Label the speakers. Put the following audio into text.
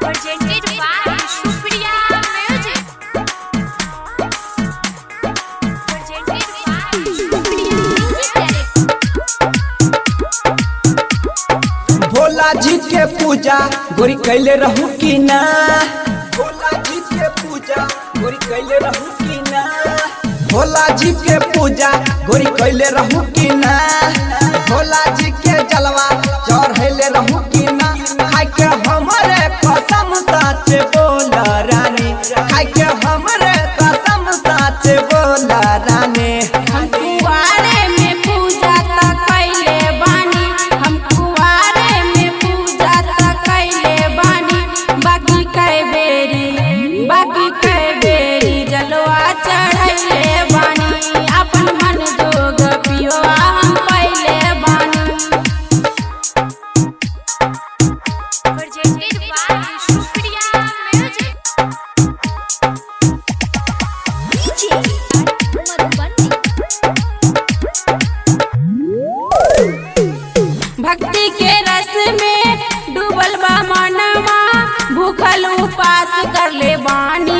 Speaker 1: presented by Supriya Music. Presented by Supriya Music Director.
Speaker 2: Bhola जी के पूजा गोरी कैले रहू की ना भोला जी के पूजा गोरी कैले रहू की ना भोला जी के पूजा गोरी कैले रहू की ना भोला जी के जलवा चढ़ैले रहू की ना खाइ के हमरे कसम साच बोल रानी खाइ के हमरे कसम साच बोल रानी
Speaker 3: हम कुआरे में पूजा त कैले बानी हम कुआरे में पूजा त कैले बानी बाकी कई बेरी बाकी कई बेरी जलवा चढ़ैले बानी अपन मन जोग पियो हम पहले बानी
Speaker 1: Presented by Supriya Music.
Speaker 3: भक्ति के रस में डूबल बा मनवा भूखल उपास कर ले बानी